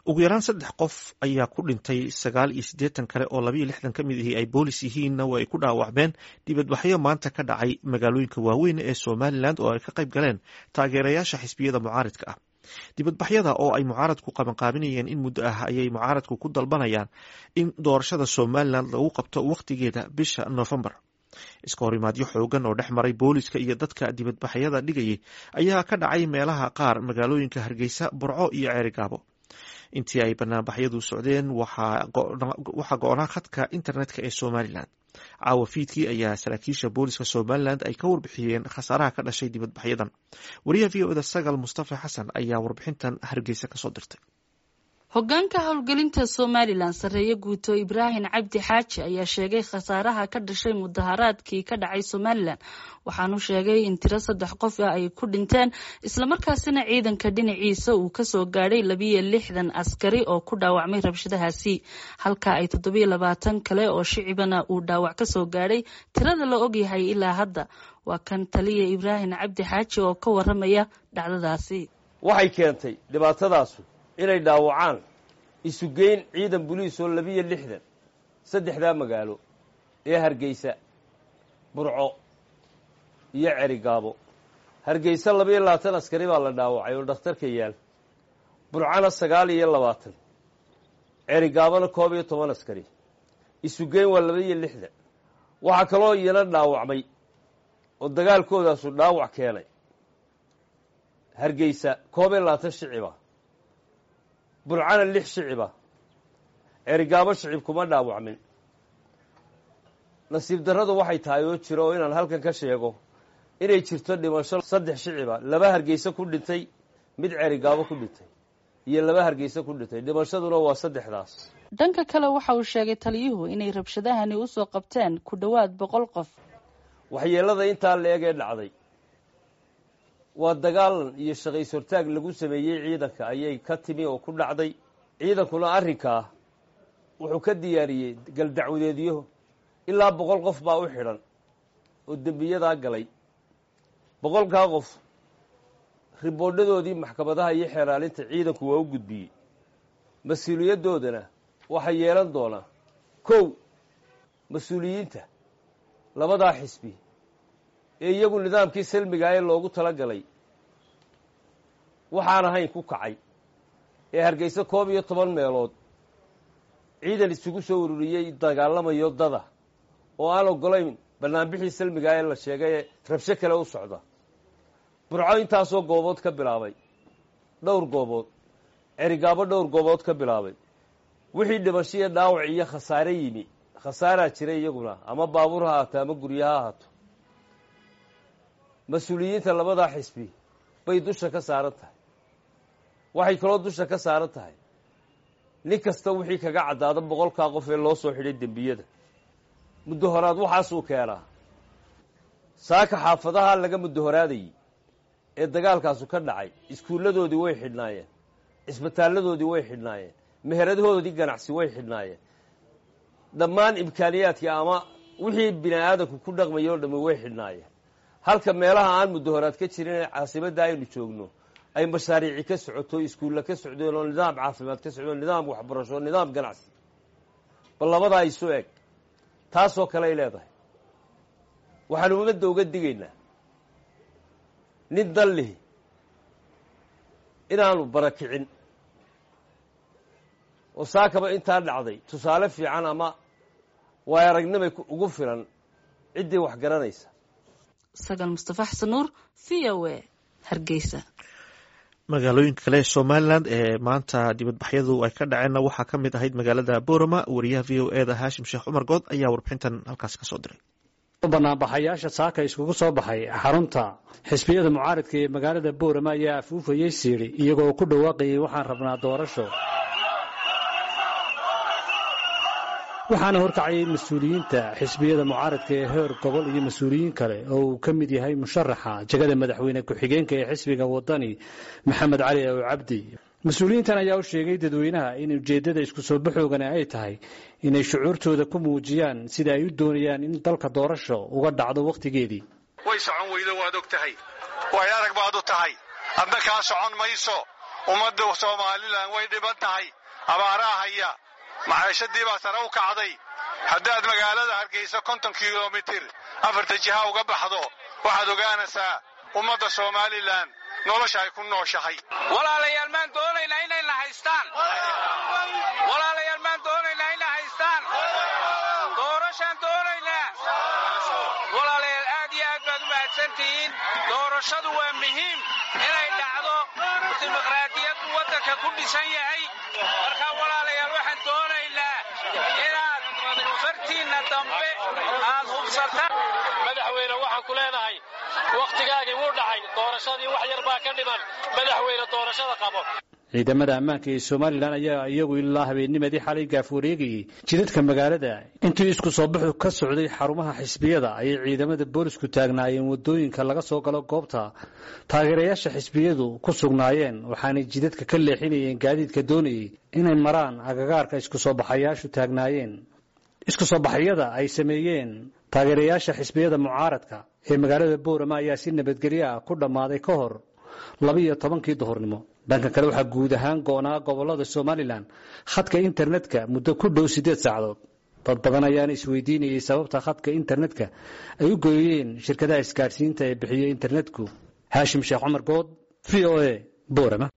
ugu yaraan saddex qof ayaa ku dhintay sagaal iyo siddeetan kale oo labayo lixdan ka mid ahi ay boolis yihiinna waa ay ku dhaawacmeen dibadbaxyo maanta ka dhacay magaalooyinka waaweyn ee somalilan oo ay ka qayb galeen taageerayaasha xisbiyada mucaaridka ah dibadbaxyada oo ay mucaaradku qabanqaabinayeen in muddo ah ayay mucaaradku ku dalbanayaan in doorashada somalilan lagu qabto wakhtigeeda bisha noofembar iska horimaadyo xoogan oo dhex maray booliska iyo dadka dibadbaxyada dhigayay ayaa ka dhacay meelaha qaar magaalooyinka hargeysa burco iyo ceerigaabo intii ay banaanbaxyadu socdeen waxaa go-naa khadka internetka ee somalilan caawa fiidkii ayaa saraakiisha booliska somalilan ay ka warbixiyeen khasaaraha ka dhashay dibadbaxyadan wariyaha v o da sagal mustafa xasan ayaa warbixintan hargeysa kasoo dirtay hogaanka howlgelinta somalilan sarreeye guuto ibraahim cabdi xaaji ayaa sheegay khasaaraha ka dhashay mudaharaadkii ka dhacay somalilan waxaanu sheegay in tiro saddex qof ah ay ku dhinteen islamarkaasina ciidanka dhinaciisa uu kasoo gaadhay labiyo lixdan askari oo ku dhaawacmay rabshadahaasi halka ay toddobiyo labaatan kale oo shicibana uu dhaawac kasoo gaadhay tirada la ogyahay ilaa hadda waa kan taliya ibraahim cabdi xaaji oo ka waramaya dhacdadaasi waxay keentay dhibaatadaasu inay dhaawacaan isugeyn ciidan boliis oo labiyo lixdan saddexdaa magaalo ee hargeysa burco iyo cerigaabo hargeysa labayo labaatan askari baa la dhaawacay oo dhakhtarka yaal burcana sagaal iyo labaatan cerigaabona koob iyo toban askari isugeyn waa labaiyo lixdan waxaa kaloo iyana dhaawacmay oo dagaalkoodaasu dhaawac keenay hargeysa koob iyo labaatan shiciba burcana lix shiciba cerigaabo shicib kuma dhaawacmin nasiib darradu waxay tahay oo jiro oo inaan halkan ka sheego inay jirto dhimasho saddex shiciba laba hargeysa ku dhintay mid cerigaabo ku dhintay iyo laba hargeysa ku dhintay dhimashaduna waa saddexdaas dhanka kale waxa uu sheegay taliyuhu inay rabshadahani usoo qabteen ku dhowaad boqol qof waxyeelada intaa la eg ee dhacday waa dagaalan iyo shaqays hortaag lagu sameeyey ciidanka ayay ka timi oo ku dhacday ciidankuna arrinkaa wuxuu ka diyaariyey galdacwadeedyo ilaa boqol qof baa u xidhan oo dembiyadaa galay boqolkaa qof riboodhadoodii maxkamadaha iyo xeeraalinta ciidanku waa u gudbiyey mas-uuliyadoodana waxay yeelan doonaa kow mas-uuliyiinta labadaa xisbi ee iyagu nidaamkii salmiga ee loogu tala galay waxaan ahayn ku kacay ee hargeysa koob iyo toban meelood ciidan isugu soo ururiyey dagaalamayo dada oo aan ogolayn banaanbixii salmiga ee la sheegay ee rabsho kale u socda burco intaasoo goobood ka bilaabay dhowr goobood cerigaabo dhowr goobood ka bilaabay wixii dhimashiyo dhaawac iyo khasaare yimi khasaaraa jira iyaguna ama baabuur ha ahaato ama guryo ha ahaato mas-uuliyiinta labadaa xisbi bay dusha ka saaran tahay waxay kaloo dusha ka saaran tahay nin kasta wixii kaga caddaada boqolkaa qof ee loo soo xidhay dembiyada muddo horaad waxaasuu keenaa saaka xaafadaha laga muddo horaadayey ee dagaalkaasu ka dhacay iskuulladoodii way xidhnaayeen cisbitaalladoodii way xidhnaayeen meheradahoodii ganacsi way xidhnaayeen dhammaan imkaaniyaadkii ama wixii bini aadamku ku dhaqmaya o dhammi way xidhnaayeen halka meelaha aan muddo horaad ka jirin ee caasimadda aynu joogno ay mashaariici ka socoto iskuulla ka socdeen oo nidaam caafimaad ka socdeen nidaam waxbarasho nidaam ganacsi bal labadaa isu eg taasoo kale ay leedahay waxaanu ummadda uga digaynaa nin dan lihi inaanu barakicin oo saakaba intaa dhacday tusaale fiican ama waay aragnimay ugu filan ciddii wax garanaysa sagal mustafa xasan nuur v o a hargeysa magaalooyinka kale ee somalilan ee maanta dibadbaxyadu ay ka dhaceenna waxaa ka mid ahayd magaalada borama wariyaha v o e da haashim sheekh cumar good ayaa warbixintan halkaas kasoo diray banaanbaxayaasha saaka iskugu soo baxay xarunta xisbiyada mucaaridka ee magaalada boorama ayaa afuufayey siidhi iyagoo ku dhawaaqayay waxaan rabnaa doorasho waxaana horkacayay mas-uuliyiinta xisbiyada mucaaradka ee heer gobol iyo mas-uuliyiin kale oo uu ka mid yahay musharaxa jegada madaxweyne ku-xigeenka ee xisbiga wadani maxamed cali ow cabdi mas-uuliyiintan ayaa u sheegay dadweynaha in ujeeddada isku soo baxoogana ay tahay inay shucuurtooda ku muujiyaan sida ay u doonayaan in dalka doorasho uga dhacdo wakhtigeedii way socon weydo waad og tahay way arag baad u tahay adna kaa socon mayso ummadda somalilan way dhiban tahay abaaraa haya maciishadii baa sare u kacday haddaad magaalada hargeysa konton kilomitir afarta jiha uga baxdo waxaad ogaanaysaa ummadda somalilan nolosha ay ku nooshahay walaalayaal maan doonaynaa inayna haystaan walaalayaal maan doonaynaa inay haystaan doorashaan doonaynaa walaalayaal aad iyo aad baad u mahadsantihiin doorashadu waa muhiim inay dhacdo dimuqraadiyaddu waddanka ku dhisan yahay marka walaalayaal waxaan doonaynaa inaad fartiinna dambe aad hubsataan madaxweyne waxaan ku leenahay wakhtigaagii wuu dhacay doorashadii wax yar baa ka dhiman madaxweyne doorashada qabo ciidamada ammaanka ee somalilan ayaa iyagu ilaa habeennimadii xalay gaaf wareegayey jidadka magaalada intii isku soo baxu ka socday xarumaha xisbiyada ayay ciidamada boolisku taagnaayeen wadooyinka laga soo galo goobta taageerayaasha xisbiyadu ku sugnaayeen waxaanay jidadka ka leexinayeen gaadiidka doonayey inay maraan agagaarka isku soo baxayaashu taagnaayeen isku soo baxyada ay sameeyeen taageerayaasha xisbiyada mucaaradka ee magaalada boorama ayaa si nabadgelyo ah ku dhammaaday ka hor labiiyo tobankii duhurnimo dhanka kale waxaa guud ahaan go'naa gobolada somalilan khadka internetka muddo ku dhow siddeed saacadood dad badan ayaana isweydiinayay sababta khadka internetka ay u gooyeen shirkadaha isgaadhsiinta ee bixiya internetku haashim sheekh cumar good v o a boorama